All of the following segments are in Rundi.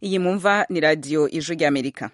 iyi mumva ni radiyo ijwi ry'amerika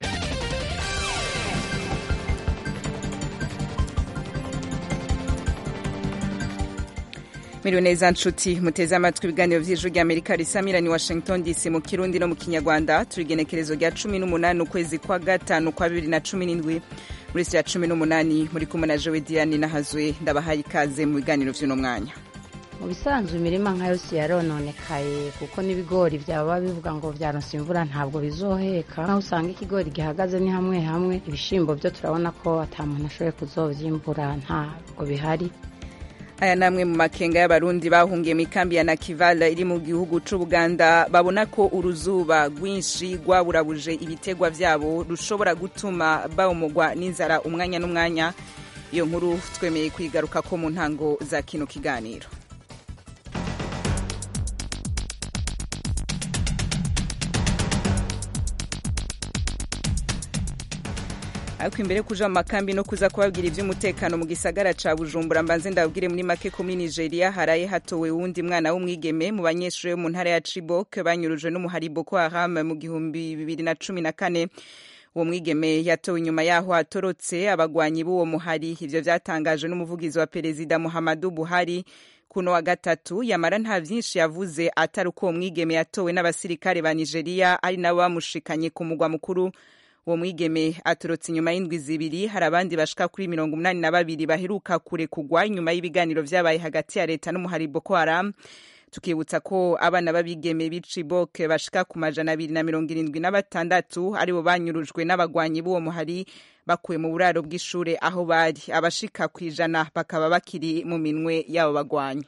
miriwe neza nshuti muteze amatwi ibiganiro vy'ijwi ry'amerika risamirani washington dc mu kirundi no mu kinyarwanda turi igenekerezo rya cumi n'umunani ukwezi kwa gatanu kwa bibiri na cumi n'indwi muri si ya cumi n'umunani muri kumwe na jewe diane nahazwe ndabahaye ikaze mu biganiro vy'uno mwanya mu bisanzwe imirima nka yose yarononekaye kuko n'ibigori byaba bivuga ngo vyaronse imvura ntabwo bizoheka naho usanga ikigori gihagaze ni hamwe hamwe ibishimbo byo turabona ko ata muntu ashoboye kuzovyimbura ntabwo bihari aya namwe mu makenga y'abarundi bahungiye mu ikambi ya nakivala iri mu gihugu c'ubuganda babona ko uruzuba rwinshi rwaburabuje ibitegwa vyabo rushobora gutuma bawumugwa n'inzara umwanya n'umwanya iyo nkuru twemeye kuyigaruka ko mu ntango za kino kiganiro ariko imbere kuja mu makambi no kuza kubabwira ivy'umutekano mu gisagara ca bujumbura mbanze ndabwire muri make ko muri nigeria haraye hatowe wundi mwana w'umwigeme mu banyeshuri bo mu ntara ya chibok banyurujwe n'umuhari boko haram mu gihumbi bibiri na cumi na kane uwo mwigeme yatowe inyuma yaho atorotse abagwanyi b'uwo muhari ivyo vyatangajwe n'umuvugizi wa perezida muhammadu buhari kuno wa gatatu yamara nta vyinshi yavuze atari uko uwo mwigeme yatowe n'abasirikare ba nigeria ari nabo bamushikanye ku mugwa mukuru uwo mwigeme aturutse inyuma y'indwi zibiri hari abandi bashika kuri mirongo umunani na babiri baheruka kure kugwa inyuma y'ibiganiro vyabaye hagati ya leta n'umuhari boko haram tukibutsa ko abana b'abigeme b'icibok bashika ku majana abiri na mirongo irindwi na batandatu aribo banyurujwe n'abagwanyi b'uwo muhari bakuwe mu buraro bw'ishure aho bari abashika ku ijana bakaba bakiri mu minwe y'abo bagwanyi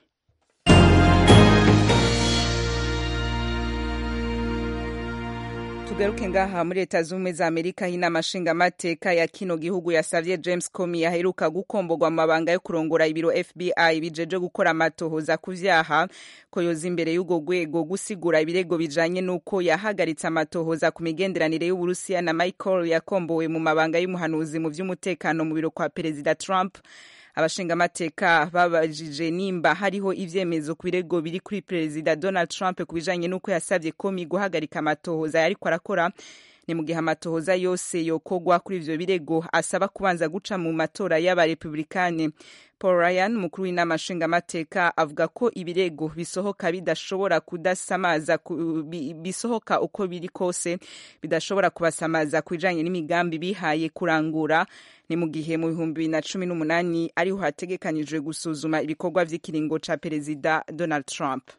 tugaruke ngaha muri leta z'ubumwe za amerika aho inama nshingamateka ya kino gihugu yasavye james comey aheruka gukomborwa mu mabanga yo kurongora ibiro fbi bijeje gukora amatohoza ku vyaha ko yoza imbere y'urwo rwego gusigura ibirego bijanye n'uko yahagaritse amatohoza ku migenderanire y'uburusiya na michael yakombowe mu mabanga y'umuhanuzi mu vy'umutekano mu biro kwa perezida trump abashingamateka babajije nimba hariho ivyemezo ku birego biri kuri perezida donald trump ku bijanye n'uko yasavye komi guhagarika amatohoza yariko arakora ni mu gihe amatohoza yose yokogwa kuri ivyo birego asaba kubanza guca mu matora y'abarepublikani paul ryan umukuru w'inama nshingamateka avuga ko ibirego bisohoka bidashobora kudasamaza bisohoka uko biri kose bidashobora kubasamaza ku bijanye n'imigambi bihaye kurangura ni mu gihe mu bihumbi bibiri na cumi n'umunani ariho hategekanyijwe gusuzuma ibikorwa vy'ikiringo ca perezida donald trump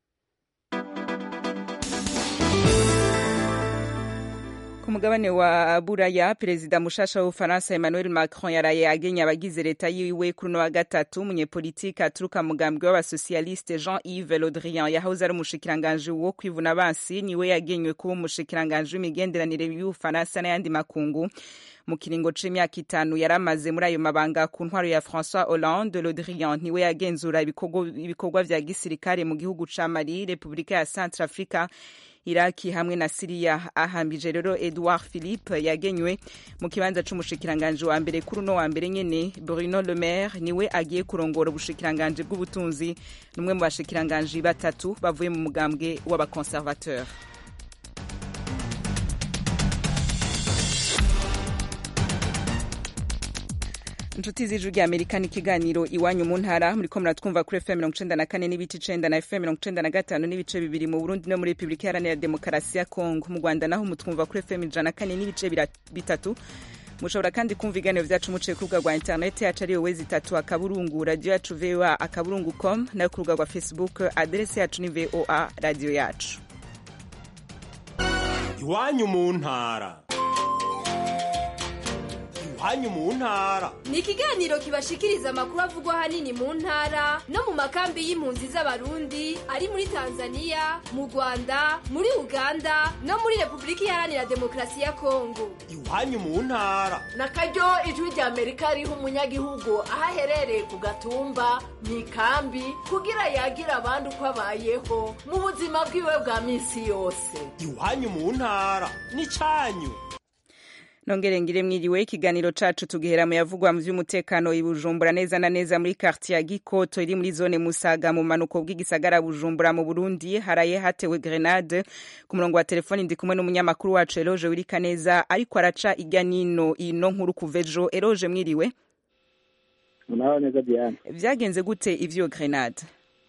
ku mugabane wa buraya perezida mushasha w'ubufaransa emmanuel macron yaraye agenye abagize leta yiwe kuri uno wa gatatu umunyepolitike aturuka mugambwe w'abasosialiste jean yves le drian yahoze ari umushikiranganji wo kwivuna abansi niwe yagenywe kuba umushikiranganji w'imigenderanire y'ubufaransa n'ayandi makungu mu kiringo c'imyaka itanu yari amaze muri ayo mabanga ku ntwaro ya françois hollande le drian niwe yagenzura ibikorwa vya gisirikare mu gihugu ca mali repubulika ya centre africa iraki hamwe na siriya ahambije rero edouard philippe yagenywe mu kibanza c'umushikiranganji wa mbere kuri uno wa mbere nyene bruno le maire niwe agiye kurongora ubushikiranganji bw'ubutunzi n'umwe mu bashikiranganji batatu bavuye mu mugambwe w'abaconservateur inshuti z'ijwi rya amerika ni ikiganiro iwanyu mu ntara muriko muratwumva kuri fm mirongo icenda na kane n'ibice icenda na fm mirongo icenda na gatanu n'ibice bibiri mu burundi no muri repubulika iharanira demokarasi ya kongo mu rwanda naho mutwumva kuri fm ijana na kane n'ibice bitatu mushobora kandi kumva ibiganiro vyacu muciye ku rubuga rwa interineti yacu ariyo wezi itatu akaburungu radiyo yacu voa akaburungu com nayo ku rubuga rwa facebook aderesi yacu ni voa radiyo yacu iwanyu mu ntara iwanyu mu ntara ni ikiganiro kibashikiriza amakuru avugwa ahanini mu ntara no mu makambi y'impunzi z'abarundi ari muri tanzania mu rwanda muri uganda no muri repubulika iharanira demokarasi ya kongo iwanyu mu ntara na karyo ijwi rya amerika riha umunyagihugu aho aherereye ku gatumba mu ikambi kugira yagira abandi uko abayeho mu buzima bwiwe bwa minsi yose iwanyu mu ntara ni cyanyu nongere ngire mwiriwe ikiganiro cacu tugihera mu yavugwa mu vy'umutekano i Bujumbura neza na neza muri quartier ya Gikoto iri muri zone Musaga mu manuko bw'igisagara Bujumbura mu Burundi haraye hatewe grenade ku murongo wa telefoni ndi kumwe n'umunyamakuru wacu Eloge Wirika neza ariko araca irya nino ino nkuru kuvejo Eloge mwiriwe Muraho neza Diane vyagenze gute ivyo grenade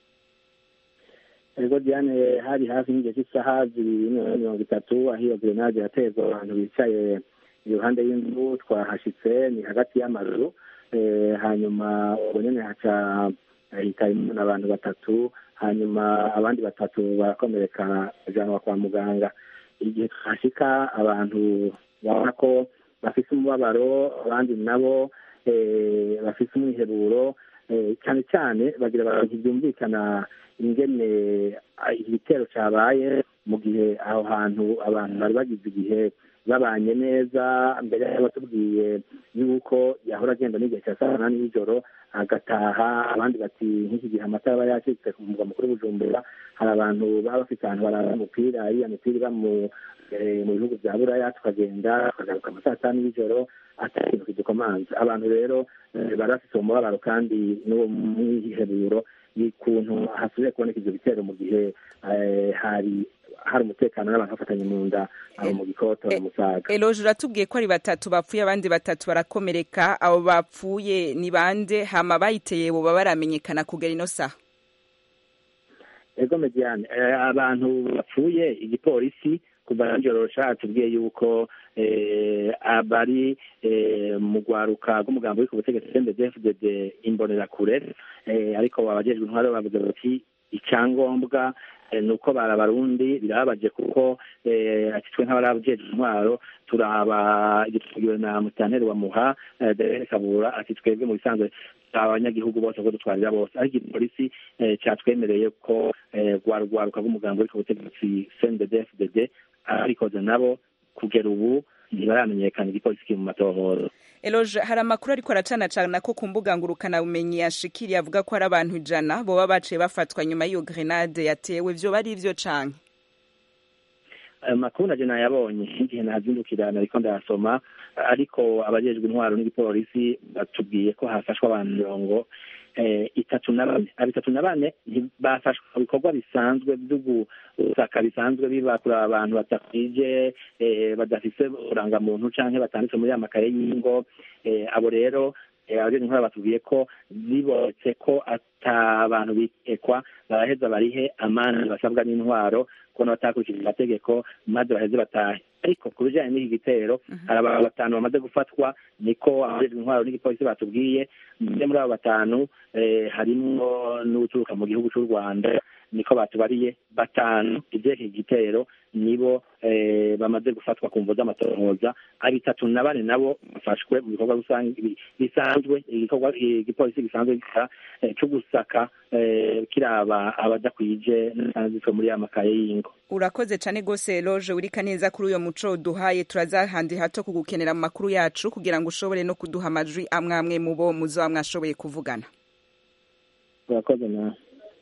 Ego Diane hari hafi n'igihe cy'isaha zibiri mirongo itatu aho iyo grenade yatezwa abantu bicaye iruhande y'inzu twahashitse ni hagati y'amazu hanyuma ubwo nyene haca hitayemo abantu batatu hanyuma abandi batatu barakomereka bajanwa kwa muganga igihe twashika abantu babona ko bafise umubabaro abandi nabo bafise umwiheruro cyane cyane bagira abantu ntibyumvikana ingene igitero cyabaye mu gihe aho hantu abantu bari bagize igihe babanye neza mbere batubwiye yuko yahora agenda n'igihe cya saa munani y'ijoro agataha abandi bati nk'iki gihe amatara aba yacitse ku murwa mukuru w'ubujumbura hari abantu baba bafite ahantu barara umupira iriya mipira iba mu bihugu bya buraya tukagenda tukagaruka mu saa tanu y'ijoro atari ikintu kidukomanze abantu rero bari bafite umubabaro kandi n'uwo mwiheruro ikuntu hasubiye kuboneka ibyo bitero mu gihe hari hari umutekano n'abantu bafatanye mu nda aho mu gikoto mu musaga eloje uratubwiye ko ari batatu bapfuye abandi batatu barakomereka abo bapfuye ni bande hama bayiteye boba baramenyekana kugera ino saha ego mediane abantu bapfuye igipolisi kuva nijoro catubwiye yuko abari mu rwaruka rw'umugambi w'iko butegetsi cndfdd imbonerakure ariko abajejwe intwaro bavuze bati icyangombwa ni uko bari abarundi birababaje kuko twe nk'abarabujejwe intwaro turaba igitugiwe na musitanteri wa muha derere kabura ati twebwe mu bisanzwe abanyagihugu bose ko dutwarira bose ariko igipolisi cyatwemereye ko rwaruka rw'umugambi w'iko butegetsi cndfdd ababikoze nabo kugera ubu ntibaramenyekana igipolisi kiri mu matohoro eloje hari amakuru ariko aracanacana ko ku mbuga ngurukanabumenyi yashikiriye avuga ko hari abantu ijana boba baciye bafatwa nyuma y'iyo grenade yatewe vyoba ari ivyo canke ayo makuru naje nayabonye igihe nazindukira nariko ndayasoma ariko abajejwe intwaro n'igipolisi batubwiye ko hafashwe abantu mirongo itatu na bane bitatu na bane bafashwe mu bikorwa bisanzwe byo gusaka bisanzwe biba kuri abantu batakwije badafise urangamuntu canke batanditse muri ya makaye y'ingo abo rero abajejwe intwaro batubwiye ko zibonetse ko ata bantu bikekwa baraheza barihe amande basabwa n'intwaro kubona batakurikije amategeko maze baheze batahe ariko ku bijanye n'iki gitero hari abantu batanu bamaze gufatwa niko abajejwe intwaro n'igipolisi batubwiye mbe muri abo batanu harimwo n'uturuka mu gihugu c'u rwanda niko batubariye batanu ivyeka igitero nibo bamaze gufatwa ku mvo z'amatohoza bitatu na bane nabo bafashwe mu bikorwa bisanzwe igikorwa igipolisi gisanzwe gikora co gusaka kiraba abadakwije n'asanzwe muri ya makaye y'ingo urakoze cane gose loje urika neza kuri uyo muco duhaye turaza handi hato kugukenera mu makuru yacu kugira ngo ushobore no kuduha amajwi amwe amwe mu bo muzoba mwashoboye kuvugana urakoze nawe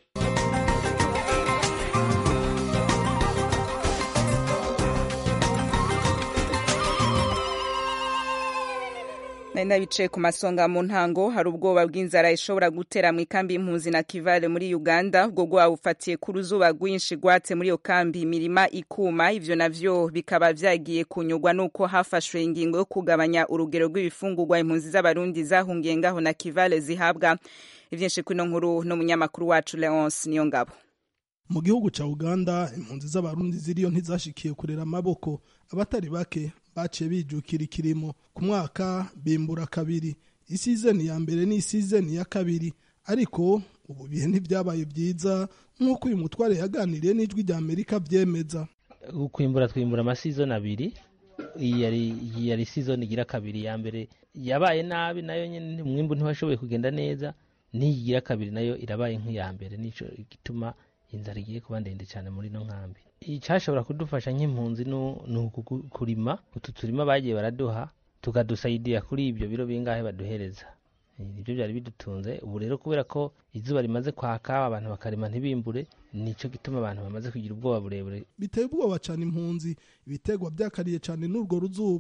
nari nabicaye ku masonga mu ntango hari ubwoba bw'inzara ishobora gutera mu ikambi y'impunzi na kivale muri uganda ubwo bwoba bufatiye ku ruzuba rwinshi rwatse muri iyo kambi imirima ikuma ivyo navyo bikaba vyagiye kunyurwa n'uko hafashwe ingingo yo kugabanya urugero rw'ibifungurwa impunzi z'abarundi zahungiye ngaho na kivale zihabwa ivyinshi kwino nkuru n'umunyamakuru wacu leonce niyo ngabo mu gihugu ca uganda impunzi z'abarundi ziriyo ntizashikiye kurera amaboko abatari bake baciye bijukira ikirimo ku mwaka bimbura kabiri isizeni ya mbere n'isizeni ya kabiri ariko ubu bihe ntibyabaye byiza nk'uko uyu mutware yaganiriye n'ijwi rya amerika byemeza kwimbura twimbura amasizoni abiri iyi yari iyi yari sizoni igira kabiri ya mbere yabaye nabi nayo nyine umwimbu ntiwashoboye kugenda neza n'iyi igira kabiri nayo irabaye nk'iya mbere nico gituma inzara igiye kuba ndende cyane muri ino nkambi icyashobora kudufasha nk'impunzi ni ukurima utu turima bagiye baraduha tukadusayidira kuri ibyo biro bingahe baduhereza nibyo byari bidutunze ubu rero kubera ko izuba rimaze kwaka abantu bakarima ntibimbure nicyo gituma abantu bamaze kugira ubwoba burebure biteye ubwoba cyane impunzi ibitegwa byakariye cyane n'urwo ruzuba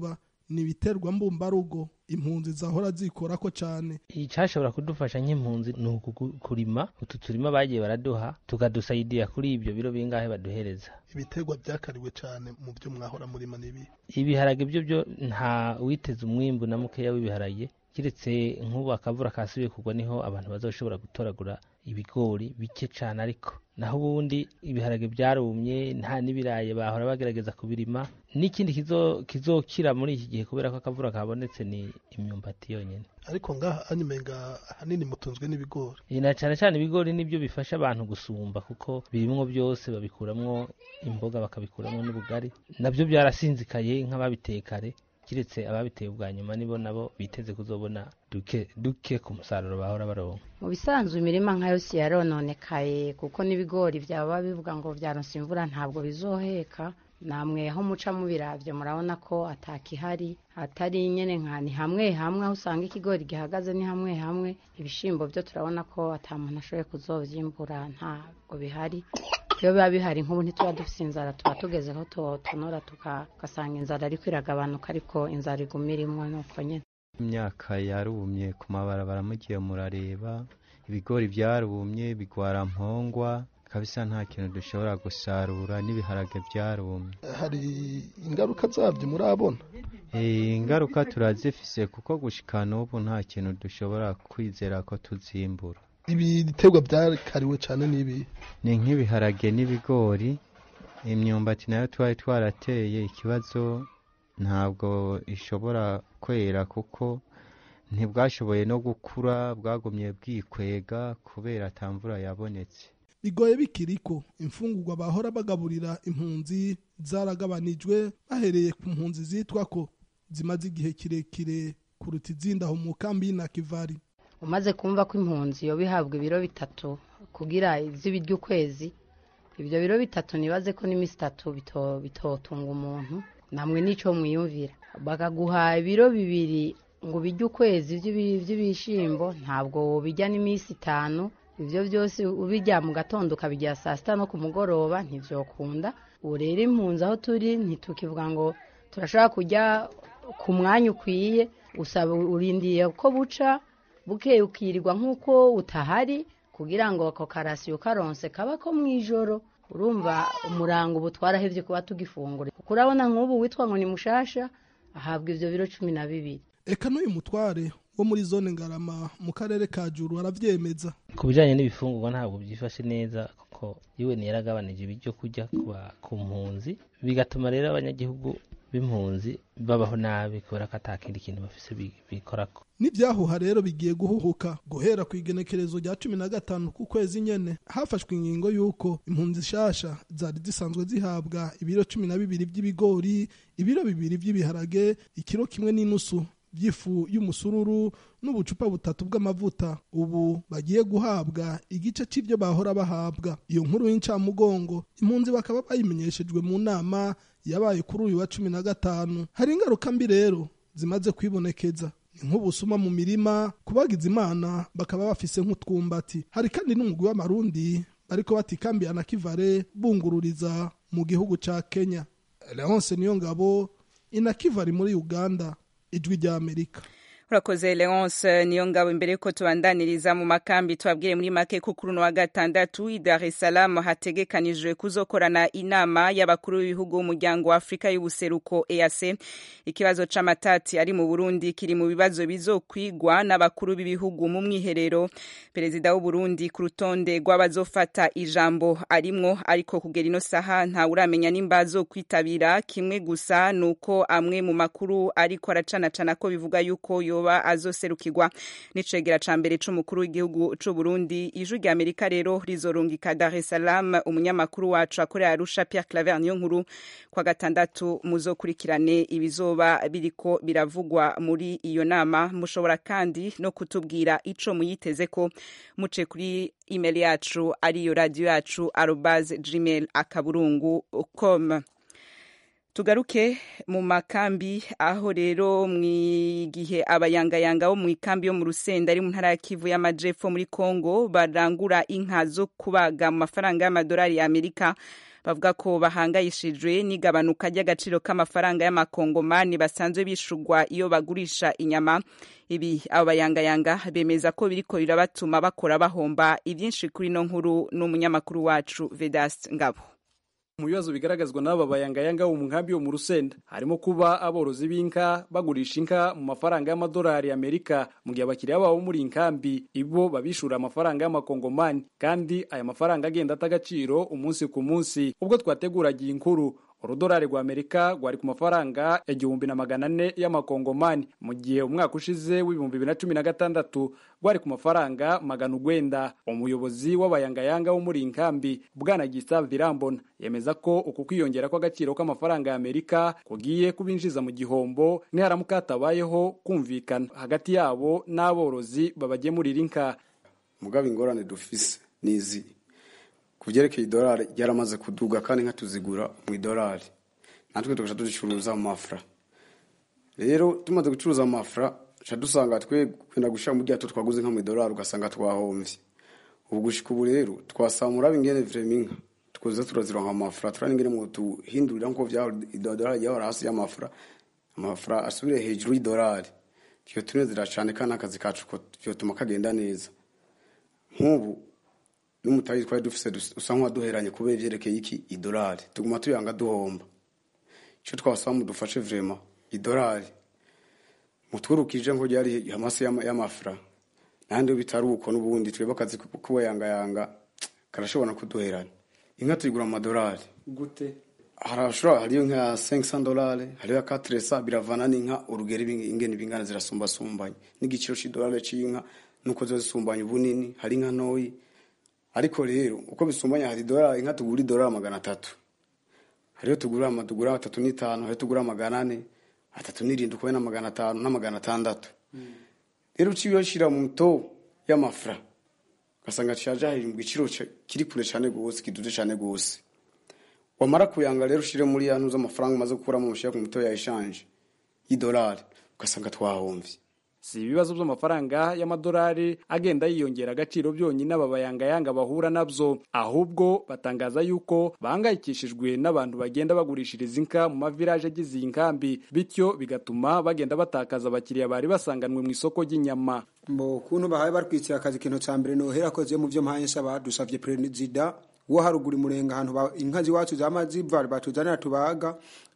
ni ibiterwa mbumbarugo impunzi zahora zikorako cane icashobora kudufasha nk'impunzi ni uku kurima utu turima bagiye baraduha tukadusaidia kuri ibyo biro bingahe baduhereza ibiterwa vyakariwe cane mu vyo mwahora murima n'ibi ibiharage byo byo nta witeze umwimbu na mukeya w'ibiharage kiretse nk'ubu akavura kasubiye kugwa niho abantu bazoshobora gutoragura ibigori bike cane ariko naho ubundi ibiharage byarumye nta n'ibirayi bahora bagerageza kubirima n'ikindi kizo kizokira muri iki gihe kubera ko akavura kabonetse ni imyumbati yonyine ariko ngaha anyumenga ahanini mutunzwe n'ibigori Iyi na cyane cyane ibigori nibyo bifasha abantu gusumba kuko birimwo byose babikuramwo imboga bakabikuramwo n'ubugari nabyo byarasinzikaye nk'ababitekare kiretse ababiteye ubwa nyuma nibo nabo biteze kuzobona duke duke ku musaruro bahora baronka mu bisanzwe imirima nka yose yarononekaye kuko n'ibigori byaba bivuga ngo byaronse imvura ntabwo bizoheka namwe aho muca mubiravye murabona ko atakihari hatari nyene nka ni hamwe hamwe aho usanga ikigori gihagaze ni hamwe hamwe ibishimbo byo turabona ko ata muntu ashoboye kuzovyimbura ntabwo bihari iyo biba bihari nk'ubu ntituba dufise inzara tuba tugeze aho tutonora tugasanga inzara ariko iragabanuka ariko inzara iguma irimwo nuko nyene imyaka yarumye ku mabarabara mugiye murareba ibigori byarumye bigwara mpongwa kabisa nta kintu dushobora gusarura n'ibiharage byarumye hari ingaruka zabyo murabona Eh, ingaruka turazifise kuko gushika n'ubu nta kintu dushobora kwizera ko tuzimbura ibiterwa byakariwe cane n'ibi ni nk'ibiharage n'ibigori imyumbati nayo twari twarateye ikibazo ntabwo ishobora kwera kuko ntibwashoboye no gukura bwagumye bwikwega kubera ata mvura yabonetse bigoye bikiriko imfungurwa bahora bagaburira impunzi zaragabanijwe bahereye ku mpunzi zitwa ko zimaze igihe kirekire kuruta izindi aho mu kambi y'inakivari umaze kumva ko impunzi yoba ihabwa ibiro bitatu kugira iz'ibiryo ukwezi ibyo biro bitatu nibaze ko n'iminsi itatu bito- bitotunga umuntu namwe n'ico mwiyumvira bakaguha ibiro bibiri ngo ubirye ukwezi vy'ibi- vy'ibishimbo ntabwo wobirya n'iminsi itanu ivyo byose ubirya mu gatondo ukabirya saa sita no ku mugoroba ntivyokunda ubu rero impunzi aho turi ntitukivuga ngo turashobora kurya ku mwanya ukwiye usaba urindiye ko buca bukeye ukirirwa nk'uko utahari kugira ngo ako karasiyo karonse kaba ko mu ijoro urumva umurango ubu twarahevye kuba tugifungura kuko urabona nk'ubu witwa ngo ni mushasha ahabwa ivyo biro cumi na bibiri eka n'uyu mutware wo muri zone ngarama mu karere ka juru aravyemeza ku bijyanye n'ibifungurwa ntabwo byifashe neza kuko yewe yaragabanije ibyo kurya kuba- ku mpunzi bigatuma rero abanyagihugu b'impunzi babaho nabi kubera ko ata kindi kintu bafise bi- bikorako n'ibyahuha rero bigiye guhuhuka guhera ku igenekerezo rya cumi na gatanu ku kwezi nyene hafashwe ingingo y'uko impunzi shasha zari zisanzwe zihabwa ibiro cumi na bibiri by'ibigori ibiro bibiri by'ibiharage ikiro kimwe n'inusu by'ifu y'umusururu n'ubucupa butatu bw'amavuta ubu bagiye guhabwa igice c'ivyo bahora bahabwa iyo nkuru y'incamugongo impunzi bakaba bayimenyeshejwe mu nama yabaye kuri uyu wa cumi na gatanu hari ingaruka mbi rero zimaze kwibonekeza ni nk'ubusuma mu mirima kubagiza imana bakaba bafise nk'utwumbati hari kandi n'umugwi w'amarundi bariko batikambiye na kivare bungururiza mu gihugu ca kenya leonce niyo ngabo inakivari muri uganda ijwi rya amerika urakoze leonce niyo ngabo imbere yuko tubandaniriza mu makambi tubabwiye muri make ko kuri uno wa gatandatu i dar es salaam hategekanijwe kuzokorana inama y'abakuru b'ibihugu b'umuryango wa afurika y'ubuseruko eac ikibazo c'amatati ari mu burundi kiri mu bibazo bizokwigwa n'abakuru b'ibihugu mu mwiherero perezida w'uburundi ku rutonde rw'abazofata ijambo arimwo ariko kugera ino saha ntawuramenya nimba azokwitabira kimwe gusa ni uko amwe mu makuru ariko aracanacana ko bivuga yuko yoba azoserukirwa n'icegera ca mbere c'umukuru w'igihugu c'u Burundi ijwi rya Amerika rero rizorungika Dar es Salaam umunyamakuru wacu akorera Arusha Pierre Claver niyo nkuru kwa gatandatu muzokurikirane ibizoba biriko biravugwa muri iyo nama mushobora kandi no kutubwira ico muyiteze ko muce kuri email yacu ariyo radio yacu arobase gmail akaburungu com tugaruke mu makambi aho rero gihe abayangayanga bo mu ikambi yo mu rusenda ari mu ntara ya kivu y'amajepfo muri congo barangura inka zo kubaga mu mafaranga y'amadolari ya amerika bavuga ko bahangayishijwe n'igabanuka ry'agaciro k'amafaranga y'amakongomani basanzwe bishurwa iyo bagurisha inyama ibi abo bayangayanga bemeza ko biriko birabatuma bakora bahomba ivyinshi kuri no nkuru n'umunyamakuru wacu Vedas Ngabo mu bibazo bigaragazwa n'aba bayangayanga bo mu nkambi yo mu rusenda harimo kuba aborozi b'inka bagurisha inka mu mafaranga y'amadolari y'amerika mu gihe abakiriya babo muri inkambi ibo babishura amafaranga y'amakongomani kandi aya mafaranga agenda ata agaciro umunsi ku munsi ubwo twateguraga iyi nkuru urudolari rwa amerika rwari ku mafaranga igihumbi na magana ane y'amakongomani mu gihe umwaka ushize w'ibihumbi bibiri na cumi na gatandatu rwari ku mafaranga magana ugwenda umuyobozi w'abayangayanga wo muri inkambi bwana gisave irambona yemeza ko uku kwiyongera kw'agaciro k'amafaranga y'amerika kugiye kubinjiza mu gihombo niharamuka hatabayeho kumvikana hagati yabo n'aborozi babagemurira inka mugabo ingorane dufise nizi ku byerekeye idolari ryaramaze kuduga kandi nka tuzigura mu idolari natwe tugaca tuzicuruza mu mafra rero tumaze gucuruza mu mafra ca dusanga twe kwenda gushira mu ryato twaguze nka mu idolari ugasanga twahomvye ubu gushika ubu rero twasamura ingene vrema inka tukoza turazironka mu mafra turani ingene mu tuhindurira nko vya idolari ryahora hasi y'amafra amafra asubire hejuru y'idolari tyo tunezera cane kandi akazi kacu ko vyotuma kagenda neza nk'ubu n'umutayi twari dufise usa nk'uwaduheranye kubera ivyerekeye iki idolari tuguma tuyanga duhomba ico twasaba mudufashe vrema idolari mutwurukije nko ryari hamasi y'amafra nandi bitari uko n'ubundi twebwe akazi kubayangayanga karashobora kuduherana inka tuyigura mu madolari gute harashobora hariyo nka 500 dolari hariyo 400 biravana n'inka urugero ingene bingana zirasumbasumbanye n'igiciro c'idolari c'inka nuko zo zisumbanye ubunini hari inka ntoyi ariko rero uko bisumbanye hari idolari inka tugura idolari magana atatu hariyo tugura tugura atatu n'itanu hariyo tugura magana ane atatu n'irindwi ukube na magana atanu na magana atandatu rero uciye shira mu to y'amafra ugasanga caja hejuru mu giciro kiri kure cane gose kiduze cane gose wamara kuyanga rero ushire muri ya ntuza amafaranga umaze gukuramo ushira ku mito ya eshanje y'idolari ugasanga twahomvye si ibibazo by'amafaranga y'amadolari agenda yiyongera agaciro byonyine aba bayangayanga bahura nabyo ahubwo batangaza yuko bahangayikishijwe n'abantu bagenda bagurishiriza inka mu mavilaje agize iyi nkambi bityo bigatuma bagenda batakaza abakiriya bari basanganwe mu isoko ry'inyama mbo kuntu bahaye barwitsira akazi ikintu ca mbere nohera koze mu vyo mpaye nsaba dusavye perezida wo haruguru murenga ahantu inka ziwacu zama ziva batuzanira tubaga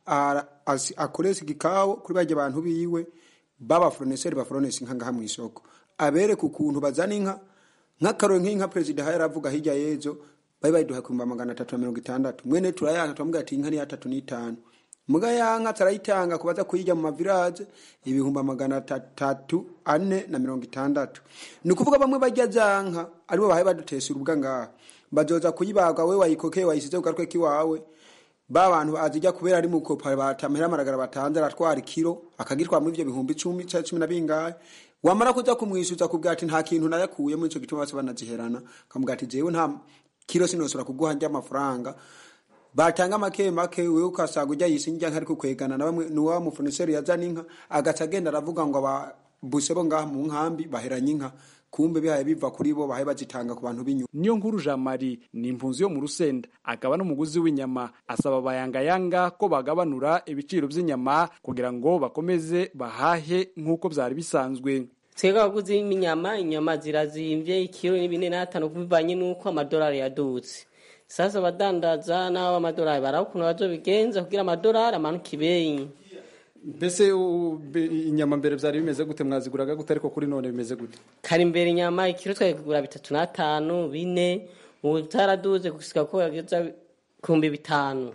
akoresha igikawo kuri barya abantu biwe baba foroneseri baforonesi inka ngaha mu isoko abereka ukuntu bazana inka nk'akaro nk'inka perezida hari aravuga hirya y'ejo bari bayiduha ku magana atatu na mirongo itandatu mwene turayanga turamubwira ati inka ni atatu n'itanu muga ya nka turayitanga kubaza kuyijya mu mavilaje ibihumbi magana atatu ane na mirongo itandatu ni ukuvuga bamwe bajya za nka aribo bahaye badutesera ubwa ngaha bazoza kuyibaga we wayikokeye wayisize ku gatwe k'iwawe ba bantu azijya kubera ari mu kopa batamera amaragara batanze aratwara ikiro akagitwara muri ivyo bihumbi icumi cyangwa cumi na bingahe wamara kuza kumwishyuza kubwira ati nta kintu nayakuye muri ico gituma bose banaziherana kamubwira ati jewe nta kiro sinosora kuguha njya amafaranga batanga make make wewe ukasaga ujya yisinjya nkari kukwegana na bamwe nuwa mufoniseri yazana inka agaca agenda aravuga ngo ababuse bo ngaha mu nkambi baheranye inka kumbe bihaye biva kuri bo bahaye bazitanga ku bantu b'inyuma niyo nkuru Jean Marie ni impunzi yo mu rusenda akaba n'umuguzi w'inyama asaba abayangayanga ko bagabanura ibiciro by'inyama kugira ngo bakomeze bahahe nk'uko byari bisanzwe twebwe abaguzi b'inyama inyama zirazimvye ikiro ni bine n'atanu bivanye n'uko amadolari yadutse sasa abadandaza n'abo amadolari baraba ukuntu bazobigenza kugira amadolari amanuke ibeyi mbese inyama mbere byari bimeze gute mwaziguraga gute ariko kuri none bimeze gute kari imbere inyama ikiro twakigura bitatu n'atanu bine ubu byaraduze gusika ko yageza kumbi bitanu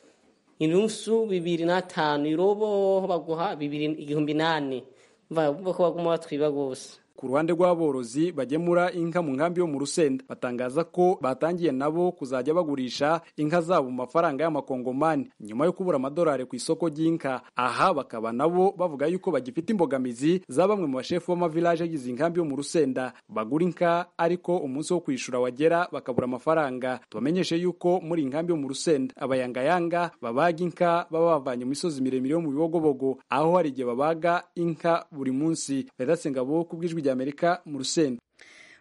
inusu bibiri n'atanu irobo baguha bibiri igihumbi nane mva ko baguma batwiba gose ku ruhande rw'aborozi bagemura inka mu nkambi yo mu rusenda batangaza ko batangiye nabo kuzajya bagurisha inka zabo mu mafaranga y'amakongomani nyuma yo kubura amadolari ku isoko ry'inka aha bakaba nabo bavuga yuko bagifite imbogamizi za bamwe mu bashefu b'amavilaje agize inkambi yo mu rusenda bagura inka ariko umunsi wo kwishura wagera bakabura amafaranga tubamenyeshe yuko muri inkambi yo mu rusenda abayangayanga babaga inka baba bavanye mu misozi miremire yo mu bibogobogo aho hari igihe babaga inka buri munsi vedatsengabo ku bw'ijwi ry'amerika mu rusenda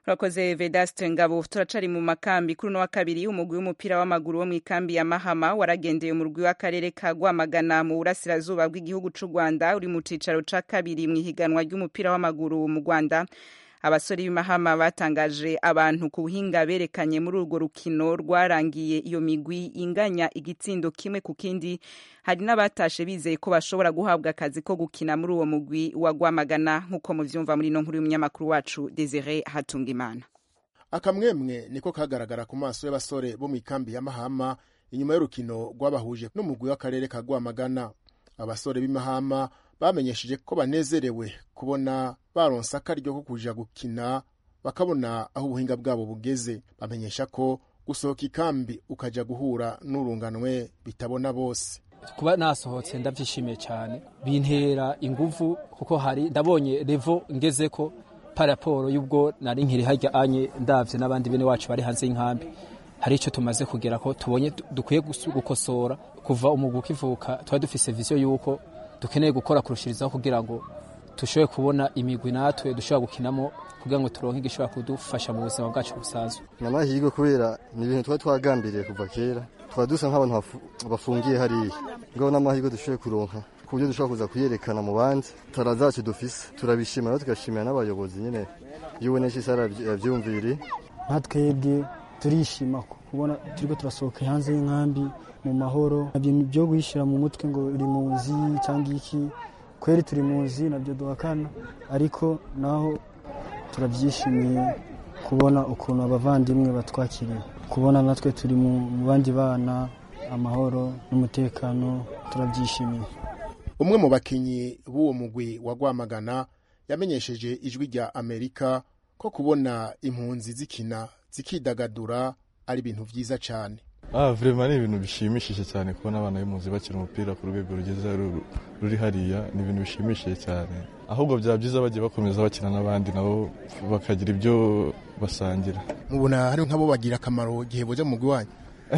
urakoze vedaste ngabo turacari mu makambi kuri uno wa kabiri umugwi w'umupira w'amaguru wo mu ikambi ya mahama waragendeye umurwi w'akarere ka rwamagana mu burasirazuba bw'igihugu c'u rwanda uri mu cicaro ca kabiri mu ihiganwa ry'umupira w'amaguru mu rwanda abasore b'imahama batangaje abantu ku buhinga berekanye muri urwo rukino rwarangiye iyo migwi inganya igitsindo kimwe ku kindi hari n'abatashe bizeye ko bashobora guhabwa akazi ko gukina muri uwo mugwi wa rwamagana nk'uko muvyumva muri ino nkuru y'umunyamakuru wacu desire hatungimana akamwemwe niko kagaragara ku maso y'abasore bo mu ikambi ya mahama inyuma y'urukino rwabahuje n'umugwi w'akarere ka rwamagana abasore b'imahama bamenyesheje ko banezerewe kubona baronse akaryo ko kuja gukina bakabona aho ubuhinga bwabo bugeze bamenyesha ko gusohoka ikambi ukaja guhura n'urunganwe bitabona bose kuba nasohotse ndabyishimiye cyane bintera inguvu kuko hari ndabonye revo ngeze ko paraporo y'ubwo nari nkiri hajya anye ndavye n'abandi bene wacu bari hanze y'inkambi hari icyo tumaze kugera ko tubonye dukwiye gukosora kuva umugwi ukivuka tuba dufise viziyo y'uko dukeneye gukora kurushirizaho kugira ngo dushobore kubona imigwi natwe dushobora gukinamo kugira ngo turonke igishobora kudufasha mu buzima bwacu busanzwe ni amahirwe kubera ni ibintu twari twagambiriye kuva kera twaba dusa nk'abantu bafungiye hariya ngaho n'amahirwe dushoboye kuronka ku buryo dushobora kuza kuyerekana mu bandi tara zacu dufise turabishima rero tugashimira n'abayobozi nyine iyo ubona isi yabyumviriye nka twebwe turishima kubona turiko turasohoka hanze y'inkambi mu mahoro nabyo byo guhishira mu mutwe ngo uri muzi cyangwa iki kweri turi muzi nabyo duhakana ariko naho turabyishimiye kubona ukuntu abavandimwe batwakiriye kubona natwe turi mu bandi bana amahoro n'umutekano turabyishimiye umwe mu bakinnyi b'uwo mugwi wa rwamagana yamenyesheje ijwi rya amerika ko kubona impunzi zikina zikidagadura ari ibintu byiza cyane ah vrema ni ibintu bishimishije cyane kubona abana b'impunzi bakina umupira ku rwego rugeze ruri hariya ni ibintu bishimishije cyane ahubwo byaba byiza bagiye bakomeza bakina n'abandi nabo bakagira ibyo basangira mubona hari nk'abo bagira akamaro igihe boja mu mugwi wanyu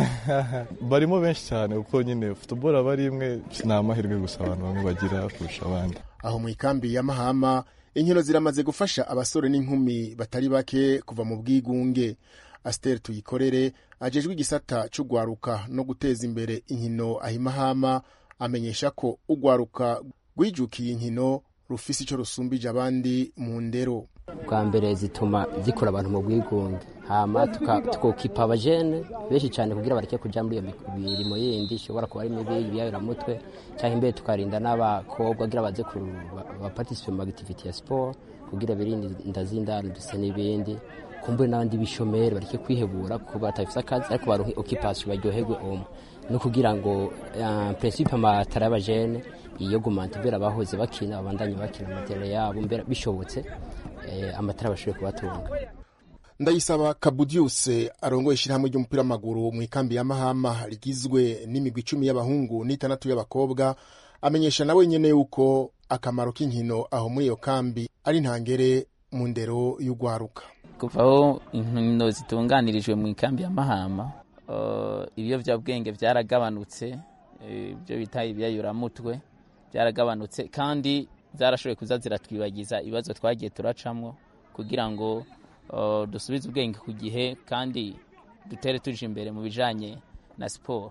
barimo benshi cyane kuko nyine futuboro aba ari imwe ni amahirwe gusa abantu bamwe bagira kurusha abandi aho mu ikambi ya mahama inkino ziramaze gufasha abasore n'inkumi batari bake kuva mu bwigunge asiteri tuyikorere ajejwe igisata c'ugwaruka no guteza imbere inkino ahimahama amenyesha ko ugwaruka rwijukiye inkino rufise ico rusumbije abandi mu ndero bwa mbere zituma zikura abantu mu bwigunge hama tukokipa abajene benshi cyane kugira bareke kuja muri iyo mirimo yindi ishobora kuba ari mibi ibiyayuramutwe cyangwa imbere tukarinda n'abakobwa kugira baze bapartisipe mu activity ya sport kugira birinde inda z'indaro ndetse n'ibindi kumbure n'abandi bishomeri bareke kwihebura kuko batafise akazi ariko baronke occupation baryoherwe omwe no kugira ngo uh, principe amatara y'abajene iyogumanta mbere abahoze bakina babandanye bakina amatere yabo mbere bishobotse eh, amatara bashobore kubatunga ndayisaba kabudiuse arongoye ishyirahamwe ry'umupira w'amaguru mu ikambi ya mahama rigizwe n'imigwi icumi y'abahungu n'itandatu y'abakobwa amenyesha nawe nyene yuko akamaro k'inkino aho muri iyo kambi ari ntangere mu ndero y'ugwaruka kuva aho inkino zitunganirijwe mu ikambi ya mahama ibiyovyabwenge byaragabanutse ibyo bita ibyayuramutwe byaragabanutse kandi zarashoboye kuza ziratwibagiza ibibazo twagiye turacamwo kugira ngo dusubize ubwenge ku gihe kandi dutere tuje imbere mu bijanye na siporo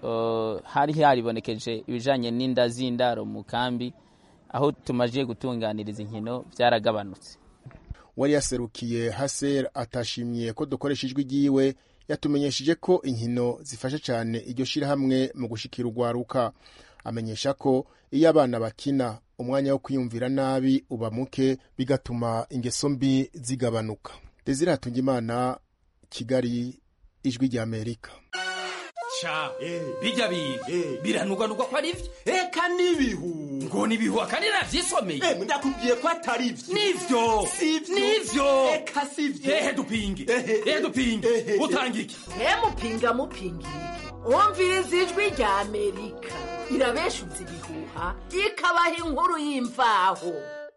hari haribonekeje ibijanye n'inda z'indaro mu kambi aho tumaze gutunganiriza inkino byaragabanutse wari yaserukiye haser atashimiye ko dukoresha ijwi ryiwe yatumenyesheje ko inkino zifasha cyane iryo shyirahamwe mu gushikira urwaruka amenyesha ko iyo abana bakina umwanya wo kwiyumvira nabi uba muke bigatuma ingeso mbi zigabanuka desire hatungimana kigali ijwi rya amerika sha bijya biga biranugwanugwa ko ari byo eka n'ibihu ngo nibihu akandi navyisomeye ndakubwiye ko atari byo nivyo nivyo eka sivyo ehe dupinge ehe dupinge utanga iki mupinga mupinga iki wumviriza ijwi rya amerika irabeshuza ibihuha ikabaha inkuru y'imvaho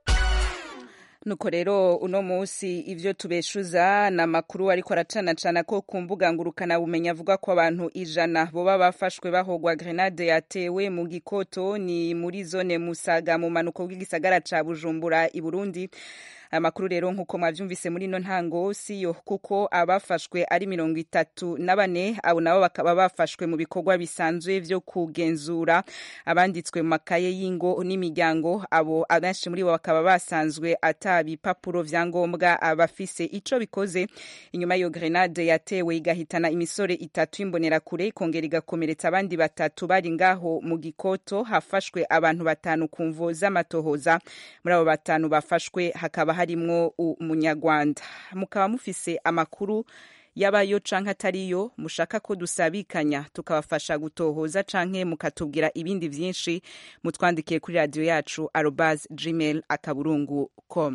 nuko rero uno munsi ivyo tubeshuza na makuru ariko aracanacana ko ku mbuga ngurukana bumenyi avuga ko abantu ijana boba bafashwe bahogwa grenade yatewe mu gikoto ni muri zone musaga mu manuko bw'igisagara ca bujumbura i burundi aya makuru rero nk'uko mwavyumvise muri ino ntango siyo kuko abafashwe ari mirongo itatu na bane abo nabo bakaba bafashwe mu bikorwa bisanzwe vyo kugenzura abanditswe mu makaye y'ingo n'imiryango abo abenshi muri bo bakaba basanzwe ata bipapuro vya ngombwa abafise ico bikoze inyuma y'iyo grenade yatewe igahitana imisore itatu y'imbonerakure ikongera igakomeretsa abandi batatu bari ngaho mu gikoto hafashwe abantu batanu ku mvo z'amatohoza muri abo batanu bafashwe hakaba harimwo umunyarwanda mukaba mufise amakuru yabayo canke atariyo mushaka ko dusabikanya tukabafasha gutohoza canke mukatubwira ibindi vyinshi mutwandikiye kuri radiyo yacu arobas gmail akaburungu com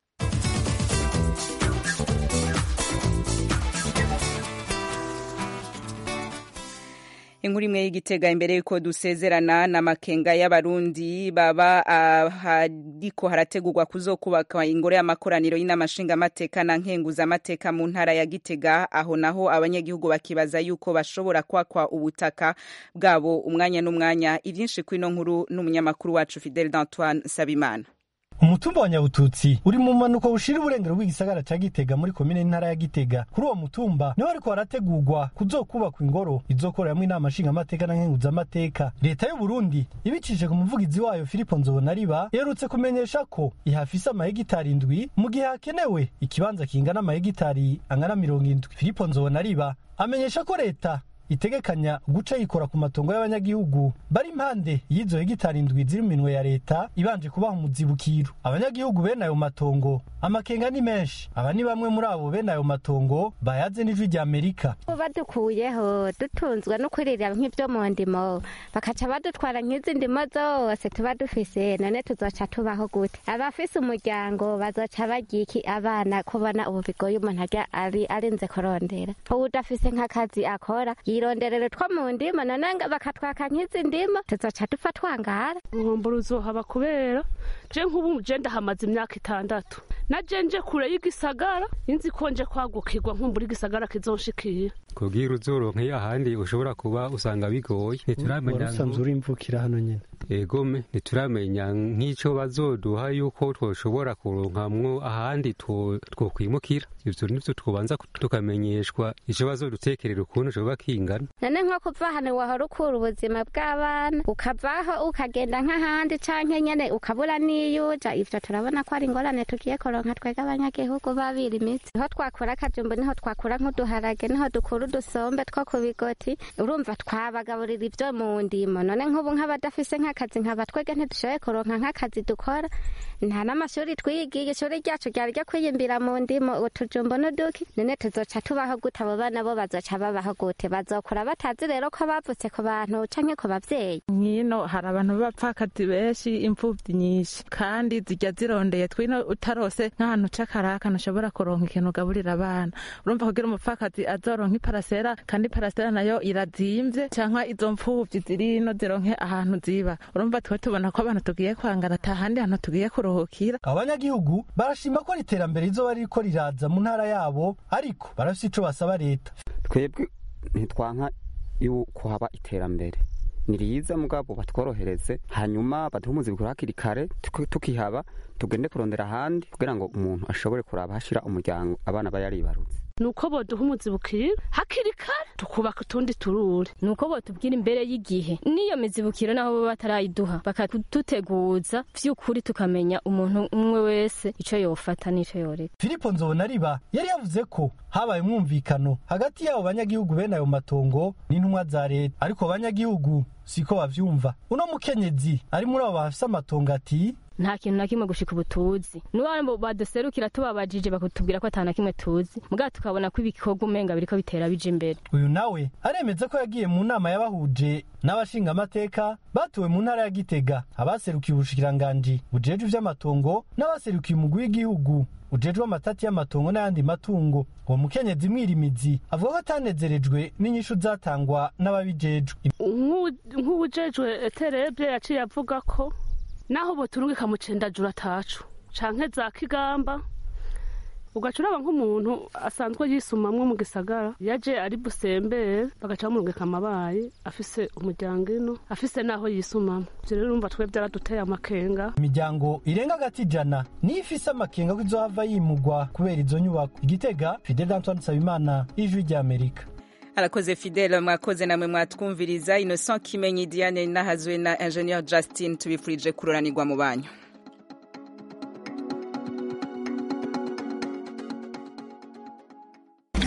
inkuru imwe y'igitega imbere yuko dusezerana n'amakenga y'abarundi baba hariko harategurwa kuzokubaka ingoro y'amakoraniro y'inama nshingamateka na nkenguzamateka mu ntara ya gitega aho naho abanyagihugu bakibaza yuko bashobora kwakwa ubutaka bwabo umwanya n'umwanya ivyinshi kw'ino nkuru n'umunyamakuru wacu fidel d'antoine sabimana umutumba wa nyabututsi uri mu mpanuka bushira uburengero bw'igisagara ca gitega muri komine n'intara ya gitega kuri uwo mutumba niho ariko harategurwa kuzokubakwa ingoro izokoreramwo inama nshingamateka na nkenguzamateka leta y'uburundi ibicishije ku muvugizi wayo filipo nzobonariba iherutse kumenyesha ko ihafise amahegitari indwi mu gihe hakenewe ikibanza kingana amahegitari angana mirongo indwi filipo nzobonariba amenyesha ko leta itegekanya guca yikora ku matongo y'abanyagihugu bari impande y'izo hegitari indwi ziri mu minwe ya leta ibanje kubaha umuzibukiro abanyagihugu bene ayo matongo amakenga ni menshi aba ni bamwe muri abo bene ayo matongo bayaze n'ijwi rya amerika badukuyeho dutunzwe no kuririra nk'ibyo mu ndimo bakaca badutwara nk'izi ndimo zose tuba dufise none tuzoca tubaho gute abafise umuryango bazoca bagira iki abana kubona ubu bigoye umuntu arya ari arinze kurondera udafise nk'akazi akora yironderere two mu ndimo none bakatwaka nk'izi ndimo tuzoca dupfa twangara nkumbura uzohaba kubera je nk'ubu je ndahamaze imyaka itandatu na je nje kure y'igisagara inzi ko nje kwagukirwa nkumbura igisagara kizonshikira kugira uzoronka iyo ahandi ushobora kuba usanga bigoye ntituramenya usanzwe urimvukira hano nyene egome ntituramenya nk'ico bazoduha yuko twoshobora kuronkamwo ahandi twokwimukira ivyo nivyo twobanza tukamenyeshwa ico bazodutekerera ukuntu coba kingana none nko kuva hano wahora ukura ubuzima bw'abana ukavaho ukagenda nk'ahandi canke nyene ukabura n'iyuja ivyo turabona ko ari ingorane tugiye kuronka twega abanyagihugu babira imitsi niho twakura akajumbu niho twakura nk'uduharage niho dukura udusombe two ku bigoti urumva twabagaburira ivyo mu ndimo none nk'ubu nk'abadafise nk'akazi nkaba twege ntidushoboye kuronka nk'akazi dukora nta n'amashuri twigiye ishuri ryacu ryari ryo kwiyimbira mu ndimo utujumbu n'uduki none tuzoca tubaho gute abo bana bo bazoca babaho gute bazokura batazi rero ko bavutse ku bantu canke ku bavyeyi nkino hari abantu b'abapfakazi benshi imfuvyi nyinshi kandi zijya zirondeye twino utarose nk'ahantu c'akaraka ntushobora kuronka ikintu ugaburira abana urumva kugira umupfakazi azoronka iparasera kandi iparasera nayo irazimvye canke izo mfuvyi zirino zironke ahantu ziba urumva twe tubona ko abantu tugiye kwangana ata handi hantu tugiye kuruhukira abanyagihugu barashima ko iterambere rizoba ririko riraza mu ntara yabo ariko barafise ico basaba leta twebwe ntitwanka yuko haba iterambere ni riza mugabo batworohereze hanyuma baduhe umuzibukiro hakiri kare tukihaba tugende kurondera ahandi kugira ngo umuntu ashobore kuraba hashira umuryango abana bayaribarutse nuko boduha umuzibukiro hakiri kare tukubaka utundi turure nuko botubwira imbere y'igihe n'iyo mizibukiro naho baba batarayiduha bakaduteguza vy'ukuri tukamenya umuntu umwe wese ico yofata n'ico yoreka filipo nzobonariba yari yavuze ko habaye umwumvikano hagati y'abo banyagihugu bene ayo matongo n'intumwa za leta ariko abanyagihugu siko bavyumva uno mukenyezi ari muri abo bafise amatongo ati nta kintu na kimwe gushika ubu tuzi n'uwabo baduserukira tubabajije bakatubwira ko ata na kimwe tuzi mugabo tukabona ko ibikorwa umenga biriko bitera bija imbere uyu nawe aremeza ko yagiye mu nama y'abahuje n'abashingamateka batuwe mu ntara ya gitega abaserukiye ubushikiranganji bujejwe ivy'amatongo n'abaserukiye umugwi w'igihugu ujejwe amatati y'amatongo n'ayandi matungo uwo mukenyezi mwirimizi avuga ko atanezerejwe n'inyishu zatangwa n'ababijejwe nk'uwujejwe eterebye yaciye avuga ko naho boturungika mu cendajura atacu canke za kigamba ugaca uraba nk'umuntu asanzwe yisumamwo mu gisagara yaje ari busembere bagaca bamurungika amabayi afise umuryango ino afise n'aho yisumamo ivyo rero urumva twe vyaraduteye amakenga imiryango irenga agati ijana niyo ifise amakenga ko izohava yimugwa kubera izo nyubako igitega fidel antoine nsabimana ijwi ry'amerika arakoze fidele mwakoze namwe mwatwumviriza innocent kimenyi diane nahazwe na ingenieur justin tubifurije kuroranirwa mu banyu